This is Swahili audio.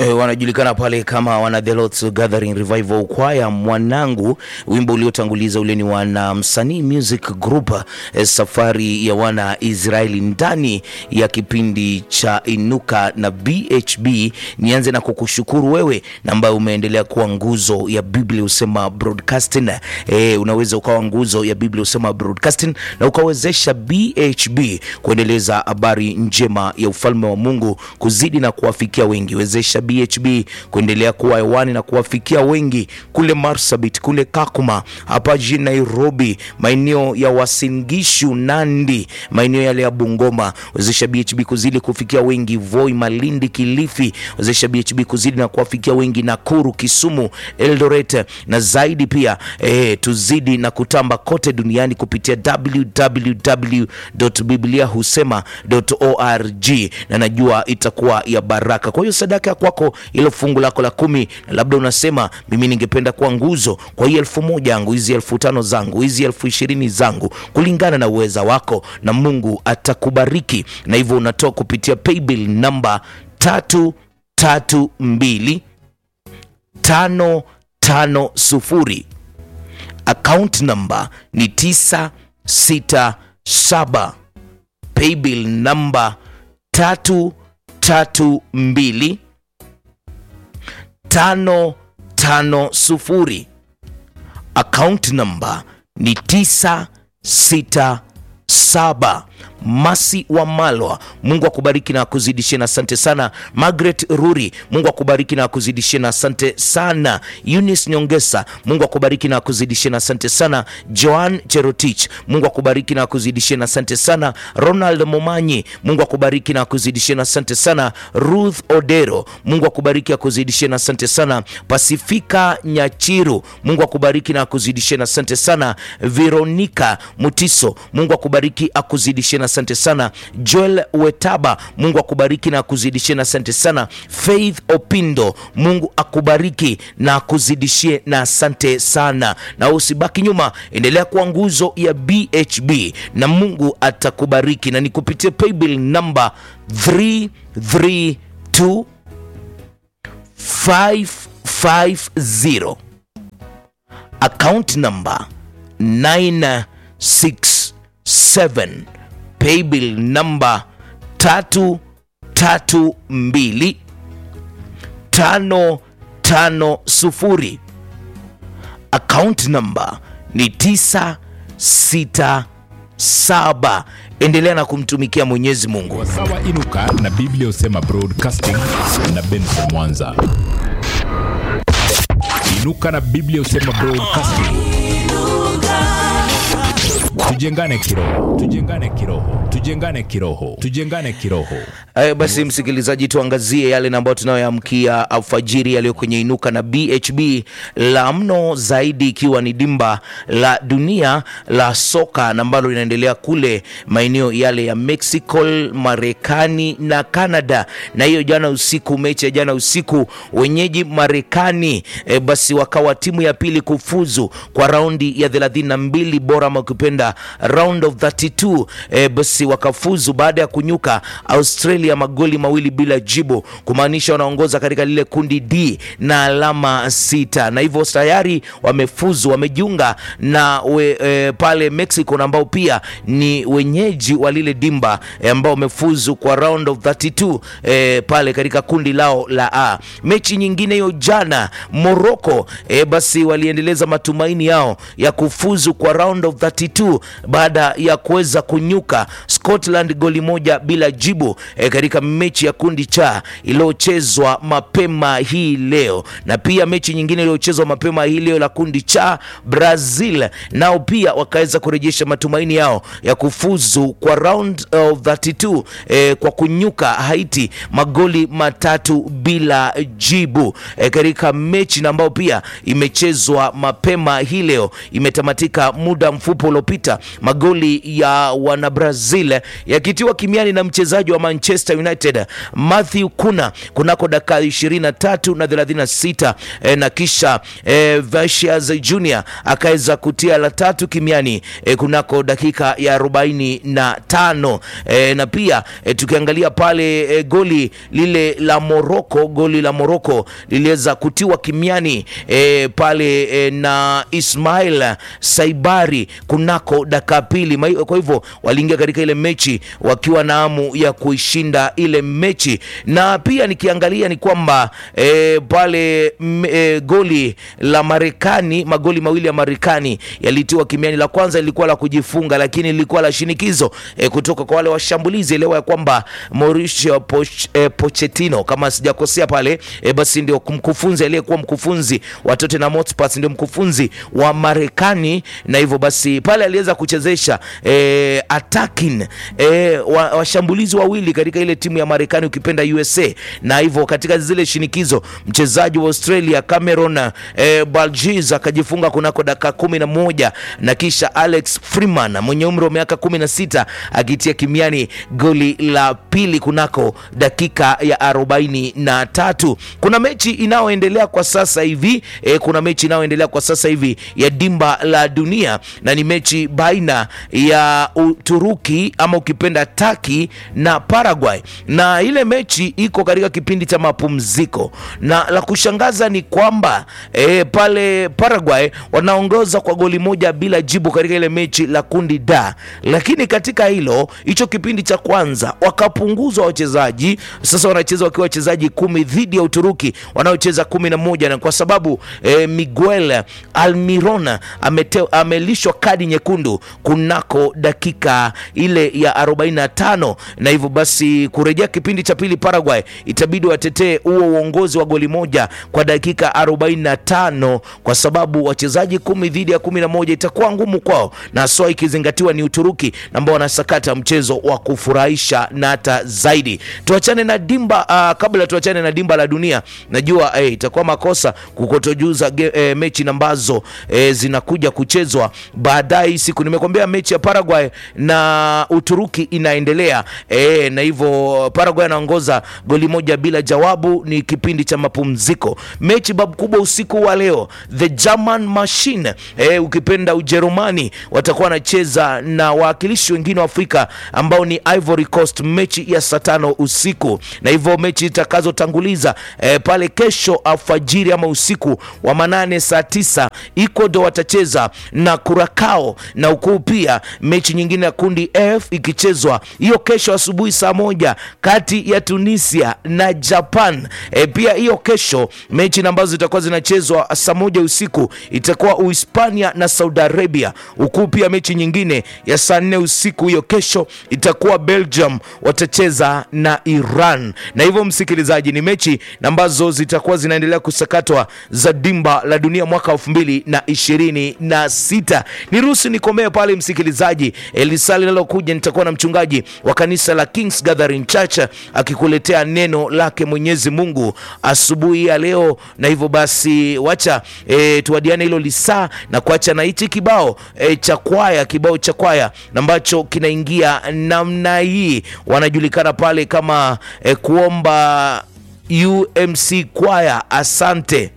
E, wanajulikana pale kama wana The Lord's Gathering Revival Choir mwanangu. Wimbo uliotanguliza ule ni wana msanii music group e, safari ya wana Israeli ndani ya kipindi cha Inuka na BHB. Nianze na kukushukuru wewe na ambaye umeendelea kuwa nguzo ya Biblia usema broadcasting. E, unaweza ukawa nguzo ya Biblia usema broadcasting na ukawezesha BHB kuendeleza habari njema ya ufalme wa Mungu kuzidi na kuwafikia wengi. Wezesha BHB kuendelea kuwa hewani na kuwafikia wengi kule Marsabit, kule Kakuma, hapa jijini Nairobi, maeneo ya Wasingishu, Nandi, maeneo yale ya Bungoma. Wezesha BHB kuzidi kufikia wengi Voi, Malindi, Kilifi. Wezesha BHB kuzidi na kuwafikia wengi Nakuru, Kisumu, Eldoret na zaidi pia eh, tuzidi na kutamba kote duniani kupitia www.bibliahusema.org na najua itakuwa ya baraka. Kwa hiyo sadaka ya kwako, ilo fungu lako la kumi, na labda unasema mimi ningependa kuwa nguzo kwa hii elfu moja yangu, hizi elfu tano zangu, hizi elfu ishirini zangu, kulingana na uweza wako, na Mungu atakubariki. Na hivyo unatoa kupitia paybill namba tatu tatu mbili tano tano sufuri account number ni 967 paybill number 332 550 account number ni 967 Masi wa Malwa, Mungu akubariki na akuzidishie, na asante sana. Margaret Ruri, Mungu akubariki na akuzidishie, na asante sana. Eunice Nyongesa, Mungu akubariki na akuzidishie, na asante sana. Joan Cherotich, Mungu akubariki na akuzidishie, na asante sana. Ronald Momanyi, Mungu akubariki na akuzidishie, na asante sana. Ruth Odero, Mungu akubariki akuzidishie, na asante sana. Pasifika Nyachiru, Mungu akubariki na akuzidishie, na asante sana. Veronica Mutiso, Mungu akubariki akuzidishie na asante sana. Joel Wetaba, Mungu akubariki na akuzidishie na asante sana. Faith Opindo, Mungu akubariki na akuzidishie na asante sana. Na usibaki nyuma, endelea kuwa nguzo ya BHB na Mungu atakubariki, na nikupitie paybill namba 332 550 account number 967 paybill namba tatu tatu mbili tano tano sufuri account number ni tisa sita saba. Endelea na kumtumikia Mwenyezi Mungu. Wasawa Inuka na Biblia Usema Broadcasting na Benson Mwanza. Inuka na Biblia Usema Broadcasting. Tujengane kiroho, tujengane kiroho, tujengane kiroho, tujengane kiroho. Haya basi, msikilizaji, tuangazie yale ambayo tunayoamkia alfajiri yaliyo kwenye Inuka na BHB. La mno zaidi ikiwa ni dimba la dunia la soka na ambalo linaendelea kule maeneo yale ya Mexico, Marekani na Canada. Na hiyo jana usiku, mechi ya jana usiku, wenyeji Marekani e, basi wakawa timu ya pili kufuzu kwa raundi ya 32 bora ama ukipenda round of 32 e, basi wakafuzu baada ya kunyuka Australia magoli mawili bila jibu, kumaanisha wanaongoza katika lile kundi D na alama sita, na hivyo tayari wamefuzu, wamejiunga na we, e, pale Mexico na ambao pia ni wenyeji wa lile dimba e, ambao wamefuzu kwa round of 32 e, pale katika kundi lao la A. Mechi nyingine hiyo jana Morocco e, basi waliendeleza matumaini yao ya kufuzu kwa round of 32 baada ya kuweza kunyuka Scotland goli moja bila jibu e, katika mechi ya kundi cha iliyochezwa mapema hii leo, na pia mechi nyingine iliyochezwa mapema hii leo la kundi cha Brazil nao pia wakaweza kurejesha matumaini yao ya kufuzu kwa round of 32 e, kwa kunyuka Haiti magoli matatu bila jibu e, katika mechi na ambayo pia imechezwa mapema hii leo, imetamatika muda mfupi uliopita sita, magoli ya wana Brazil yakitiwa kimiani na mchezaji wa Manchester United Matthew Kuna kunako dakika 23 na 36 e, na kisha e, Vinicius Junior akaweza kutia la tatu kimiani e, kunako dakika ya 45 e, na pia e, tukiangalia pale e, goli lile la Morocco, goli la Morocco liliweza kutiwa kimiani e, pale e, na Ismail Saibari kunako dakika pili. Kwa hivyo waliingia katika ile mechi wakiwa na hamu ya kuishinda ile mechi, na pia nikiangalia ni kwamba e, pale m, e, goli la Marekani, magoli mawili ya Marekani yalitiwa kimiani. La kwanza lilikuwa la kujifunga, lakini lilikuwa la shinikizo e, kutoka kwa wale washambulizi. Elewa ya kwamba Mauricio Poch, e, Pochettino kama sijakosea pale e, basi ndio mkufunzi aliyekuwa mkufunzi wa Tottenham Hotspur, ndio mkufunzi wa Marekani, na hivyo basi pale aliweza kuchezesha e, attacking e, washambulizi wa wawili katika ile timu ya Marekani ukipenda USA, na hivyo katika zile shinikizo mchezaji wa Australia Cameron e, Baljiz akajifunga kunako dakika kumi na moja na kisha Alex Freeman mwenye umri wa miaka kumi na sita akitia kimiani goli la pili kunako dakika ya arobaini na tatu. Kuna mechi inayoendelea kwa sasa hivi e, kuna mechi inayoendelea kwa sasa hivi ya dimba la dunia na ni mechi baina ya Uturuki ama ukipenda Taki na Paraguay, na ile mechi iko katika kipindi cha mapumziko, na la kushangaza ni kwamba e, pale Paraguay wanaongoza kwa goli moja bila jibu katika ile mechi la kundi da, lakini katika hilo hicho kipindi cha kwanza wakapunguzwa wachezaji, sasa wanacheza wakiwa wachezaji kumi dhidi ya Uturuki wanaocheza kumi na moja na kwa sababu e, Miguel Almiron amelishwa kadi nyekundu kunako dakika ile ya 45 na hivyo basi kurejea kipindi cha pili Paraguay itabidi watetee huo uongozi wa goli moja kwa dakika 45 kwa sababu wachezaji kumi dhidi ya kumi na moja itakuwa ngumu kwao, na soa ikizingatiwa ni Uturuki ambao wanasakata mchezo wa kufurahisha na hata zaidi. Tuachane na dimba uh, kabla tuachane na dimba la dunia, najua eh, itakuwa makosa kukotojuza eh, mechi ambazo eh, zinakuja kuchezwa baadaye siku. Nimekwambia mechi ya Paraguay na Uturuki inaendelea e, na hivyo Paraguay anaongoza goli moja bila jawabu, ni kipindi cha mapumziko. Mechi babu kubwa usiku wa leo, the German machine e, ukipenda Ujerumani watakuwa wanacheza na wawakilishi wengine wa Afrika ambao ni Ivory Coast, mechi ya saa tano usiku, na hivyo mechi itakazotanguliza e, pale kesho alfajiri ama usiku wa manane saa tisa Ecuador watacheza na Curacao, na ukuu pia mechi nyingine ya kundi F ikichezwa hiyo kesho asubuhi saa moja kati ya Tunisia na Japan. E, pia hiyo kesho mechi ambazo zitakuwa zinachezwa saa moja usiku itakuwa Uhispania na Saudi Arabia. Huku pia mechi nyingine ya saa nne usiku hiyo kesho itakuwa Belgium watacheza na Iran. Na hivyo msikilizaji, ni mechi ambazo zitakuwa zinaendelea kusakatwa za dimba la dunia mwaka elfu mbili na ishirini na sita. Niruhusu nikomee pale msikilizaji. Elisa linalokuja nitakuwa na mchungaji wa kanisa la Kings Gathering Church akikuletea neno lake Mwenyezi Mungu asubuhi ya leo, na hivyo basi wacha e, tuadiane hilo lisaa na kuacha na hichi kibao e, cha kwaya, kibao cha kwaya ambacho kinaingia namna hii, wanajulikana pale kama e, kuomba UMC kwaya. Asante.